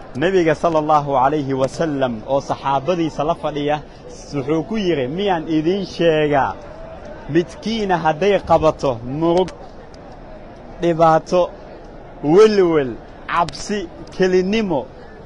nebiga sala allahu calayhi wasalam oo saxaabadiisa la fadhiya wuxuu ku yidhi miyaan idiin sheegaa midkiina hadday qabato murug dhibaato welwel cabsi kelinnimo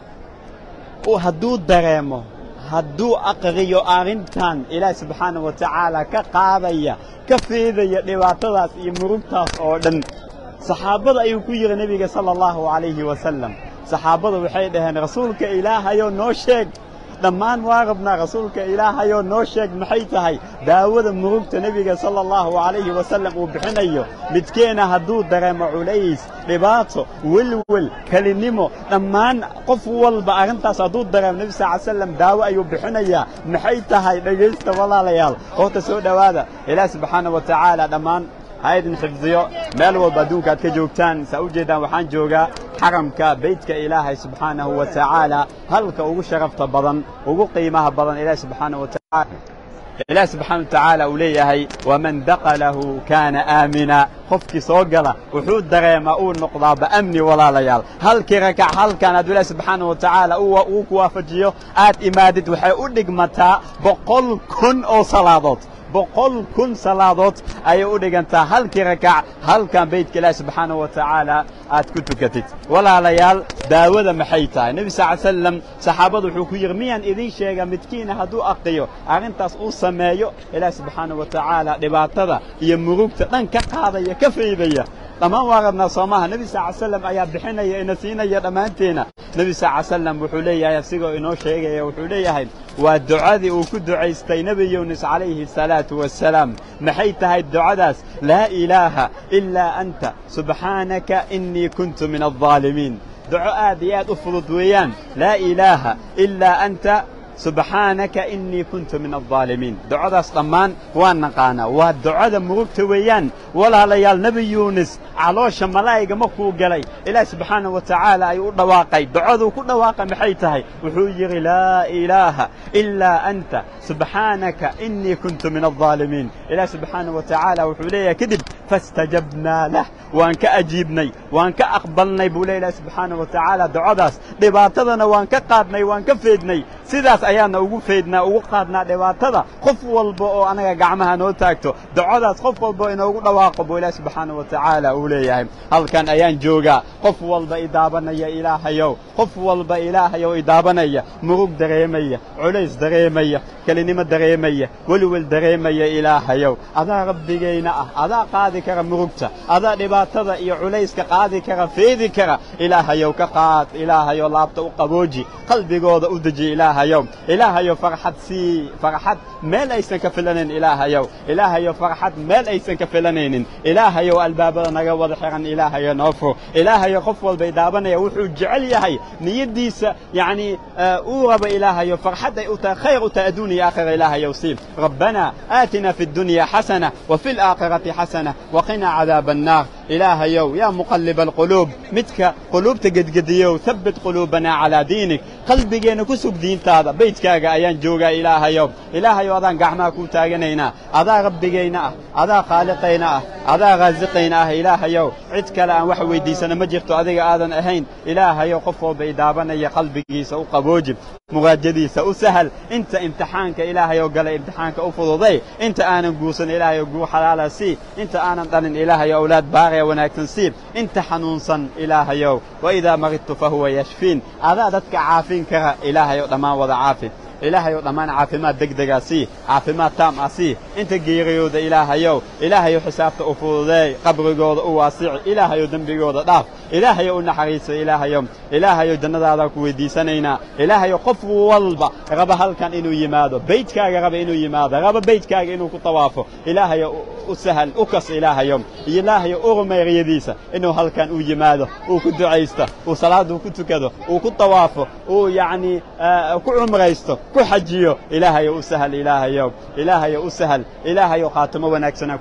hadduu dareemo hadduu aqriyo arrintan ilaahi subxaana wa tacaala ka qaadaya ka feedaya dhibaatadaas iyo murugtaas oo dhan saxaabada ayuu ku yidhi nebiga sala allahu calayhi wasalam saxaabada waxay dhaheen rasuulka ilaahayoo noo sheeg dhammaan waa rabnaa rasuulka ilaahayoo noo sheeg maxay tahay daawada murugta nebiga sala allahu calayhi wasalam uu bixinayo midkeenna hadduu dareemo culays dhibaato welwel kelinnimo dhammaan qof walba arrintaas hadduu dareemo nebi sal ly slam daawo ayuu bixinayaa maxay tahay dhegaysta walaalayaal horta soo dhowaada ilaah subxaana wa tacaala dhammaan ha idin xifdiyo meel walba adduunka aad ka joogtaan saa u jeeddaan waxaan joogaa xaramka beydka ilaahay subxaanahu wa tacaala halka ugu sharafta badan ugu qiimaha badan ilaah subxaana wa tacaala ilaah subxaana wa tacaala uu leeyahay waman daqalahu kaana aamina qofkii soo gala wuxuu dareemaa uu noqdaaba amni walaalayaal halkii rakac halkan hadduu ilaah subxaana wa tacaala uu ku waafajiyo aad imaadid waxay u dhigmataa boqol kun oo salaadood boqol kun salaadood ayay u dhigantaa halkii rakac halkan beydka ilaahi subxaana wa tacaala aad ku tukatid walaalayaal daawada maxay tahay nebi sal ly slam saxaabadu wuxuu ku yidhi miyaan idiin sheega midkiina hadduu aqiyo arrintaas uu sameeyo ilaahi subxaana wa tacaala dhibaatada iyo murugta dhan ka qaadaya ka faydaya dhammaan waa rabnaa soomaha nebi sal ly slam ayaa bixinaya ina siinaya dhammaanteena nebi sal ly slam wuxuu leeyahay asigoo inoo sheegaya wuxuu leeyahay waa ducadii uu ku ducaystay nebi yuunus calayhi asalaatu wassalaam maxay tahay ducadaas laa ilaaha ilaa anta subxaanaka innii kuntu min aldaalimiin duco aad iyo aad u fudud weeyaan laa ilaaha ilaa anta subxaanaka innii kuntu min aldaalimiin ducadaas dhammaan waan naqaanaa waa ducada murugta weeyaan walaalayaal nebi yuunis caloosha malaa'iga markuu galay ilaah subxaana wa tacaala ayuu u dhawaaqay ducaduu ku dhawaaqay maxay tahay wuxuu yidhi laa ilaaha ilaa anta subxaanaka innii kuntu min aldaalimiin ilaah subxaana wa tacaala wuxuu leeyahay kadib faاstajabnaa lah waan ka ajiibnay waan ka aqbalnay buu le ilaah subxaana wa tacaala ducadaas dhibaatadana waan ka qaadnay waan ka feednay sidaas ayaana ugu feydnaa ugu qaadnaa dhibaatada qof walba oo anaga gacmaha noo taagto ducadaas qof walba inoogu dhawaaqo buu ilaah subxaana wa tacaala uu leeyahay halkan ayaan joogaa qof walba idaabanaya ilaahayow qof walba ilaahayow idaabanaya murug dareemaya culays dareemaya kelinimo dareemaya weliwel dareemaya ilaahayow adaa rabbigayna ah adaa qaadi kara murugta adaa dhibaatada iyo culayska qaadi kara feedi kara ilaahayow ka qaad ilaahayow laabta u qabooji qalbigooda u deji ilaahayow ilaahayow farxad sii farxad meel aysan ka filanayn ilaahayow ilaahayow farxad meel aysan ka filanaynin ilaahayow albaabada naga wada xiran ilaahayow noo fur ilaahayow qof walbay daabanaya wuxuu jecel yahay niyaddiisa yacnii uu raba ilaahayow farxad ay u tahay khayr u tahay adduuniya aakhira ilaahayow sii rabbana aatina fi الdunya xasana وفي الآخرة حسنة وقنا عذاب النار ilaahayow yaa muqalliba alquluub midka quluubta gedgediyow habbit quluubanaa calaa diinik qalbigeenna ku sug diintaada baydkaaga ayaan joogaa ilaahayow ilaahayow adaan gacmaha kuu taaganaynaa adaa rabbigayna ah adaa khaaliqayna ah adaa khaasiqayna ah ilaahayow cid kale aan wax weyddiisana ma jirto adiga aadan ahayn ilaahayow qof walba idaabanaya qalbigiisa u qabooji muraajadiisa u sahal inta imtixaanka ilaahayow galay imtixaanka u fududay inta aanan guursan ilaahayow guur xalaala sii inta aanan dhalin ilaahayow awlaad baaqaya wanaagsan siib inta xanuunsan ilaahayow waidaa maridtu fa huwa yashfiin adaa dadka caafin kara ilaahayow dhammaan wada caafi ilaahayow dhammaan caafimaad degdegaa sii caafimaad taam ah sii inta geeriyooda ilaahayow ilaahayow xisaabta u fududeey qabrigooda u waasici ilaahayow dembigooda dhaaf ilaahayow u naxariisa ilaahayow ilaahayow jannadaadaa ku weyddiisanaynaa ilaahayow qof walba raba halkan inuu yimaado beydkaaga raba inuu yimaado raba beydkaaga inuu ku tawaafo ilaahayow u sahal u kas ilaahayow ilaahayow u rumeyriyadiisa inuu halkan u yimaado uu ku ducaysto uu salaaduu ku tukado uu ku tawaafo uu yacnii ku cumraysto ku xajiyo ilaahayow u sahal ilaahayow ilaahayow u sahal ilaahayow khaatimo wanaagsanaa ku weydiisa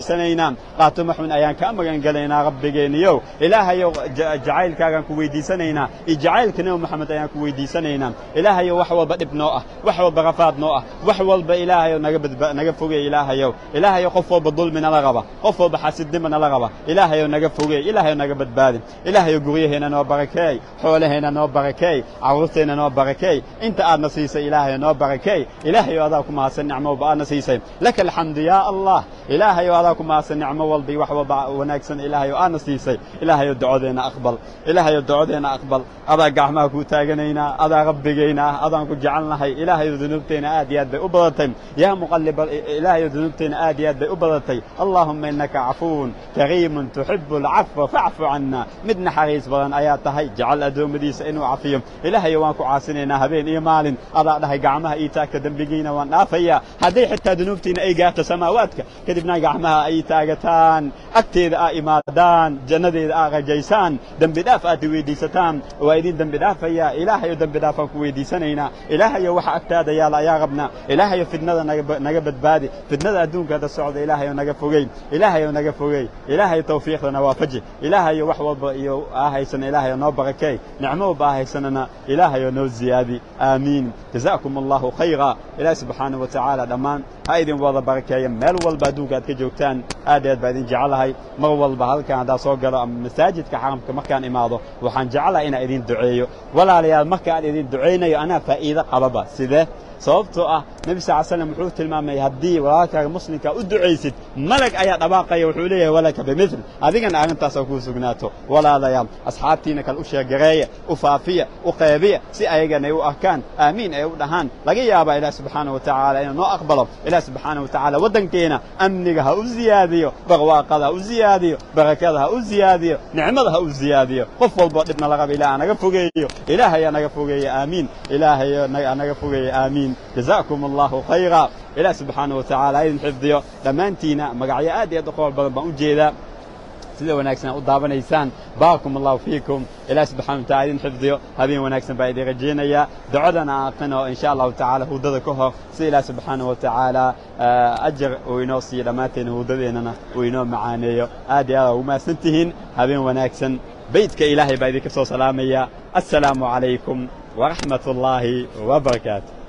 weydiisanaynaa qaatuma xun ayaan kaa magangelaynaa rabbigeeniyow ilaahayow jacaylkaagaan ku weydiisanaynaa iyo jacaylka nebi moxamed ayaan ku weydiisanaynaa ilaahayow wax walba dhib noo ah wax walba rafaad noo ah wax walba ilaahayow naga badba naga fogey ilaahayow ilaahayow qof walba dulmi nala raba qof walba xasidnima nala raba ilaahayow naga fogey ilaahayow naga badbaadi ilaahayow guryaheena noo barakeey xoolaheena noo barakeey carruurteenna noo barakeey inta aadna siisay ilaahayow noo barakeey ilaahayow adaa ku mahadsan nicmo walba aadna siisay laka alxamdu yaa allah ilaahayow adaa ku mahadsan nicmo walba iyo wax walba wanaagsan ilaahayow aadna siisay ilaahayow ducodeenna aqbal ilaahayow ducodeenna aqbal adaa gacmaha kuu taaganaynaa adaa rabbigayna ah adaan ku jecelnahay ilaahayow dunuubteenna aad iyo aad bay u badatay yaa muqalliba ilaahayow dunuubteenna aad iyo aad bay u badatay allaahumma innaka cafuwun kariimun tuxibu alcafwa facfu canna mid naxariis badan ayaa tahay jecel addoommadiisa inuu cafiyo ilaahayow waan ku caasinaynaa habeen iyo maalin adaa dhahay gacmaha ii taagta dembigiina waan dhaafayaa hadday xitaa dunuubtiina ay gaarto samaawaadka kadibna gacmaha ay taagataan agteeda aa imaadaan jannadeeda aa rajaysaan dembi dhaaf aad i weydiisataan waa idin dembi dhaafayaa ilaahayow dembi dhaafaan ku weydiisanaynaa ilaahayow waxa agtaada yaala ayaa rabnaa ilaahayow fidnada naga badbaadi fidnada adduunkaada socda ilaahayow naga fogey ilaahayow naga fogey ilaahayow tawfiiqdana waafaji ilaahayow wax walba iyo aa haysana ilaahayow noo barakeey nicmo walba aa haysanana ilaahayow noo ziyaadi aamiin jazaakum allahu khayra ilaahi subxaanahu wa tacaala dhammaan ha idin wada barakeeya meel walba adduunka aad ka joogtaan aad aad baa idin jecelahay mar walba halkan haddaa soo galo ama masaajidka xaramka markaan imaado waxaan jecelahay inaan idin duceeyo walaalayaal marka aan idin ducaynayo anaa faa'iido qababa sidee sababtoo ah nebi sal slam wuxuu tilmaamay haddii walaalkaaga muslimka u ducaysid malag ayaa dhabaaqaya wuxuu leeyahay walaka bimil adigana arrintaasoo kuu sugnaato walaalayaal asxaabtiina kale u sheegareeya u faafiya u qeybiya si ayagana ay u arkaan aamiin ay u dhahaan laga yaabaa ilaah subxaana wa tacaala inuu noo aqbalo ilaah subxaana wa tacaala waddankeena amniga ha u ziyaadiyo barwaaqada ha u ziyaadiyo barakada ha u ziyaadiyo nicmada ha u ziyaadiyo qof walboo dhibna la raba ilaah naga fogeeyo ilaahayaa naga fogeeya aamiin ilaahayo naga fogeeya aamiin jazaakum allahu khayra ilaah subxaana wa tacaala ha idin xifdiyo dhammaantiina magacyo aad iyo aad u qowl badan baan u jeedaa sida wanaagsan u daawanaysaan baarakum allahu fiikum ilaah subxana wa tacala idin xifdiyo habeen wanaagsan baa idin rajaynayaa ducadana aan aqrino insha allahu tacala hudada ka hor si ilaah subxaana wa tacaala ajar uu inoo siiyo dhammaanteena hudadeennana uu inoo macaaneeyo aad iyo aad ugu mahadsan tihiin habeen wanaagsan beydka ilaahay baa idinka soo salaamaya assalaamu calaykum waraxmat ullaahi wabarakaatu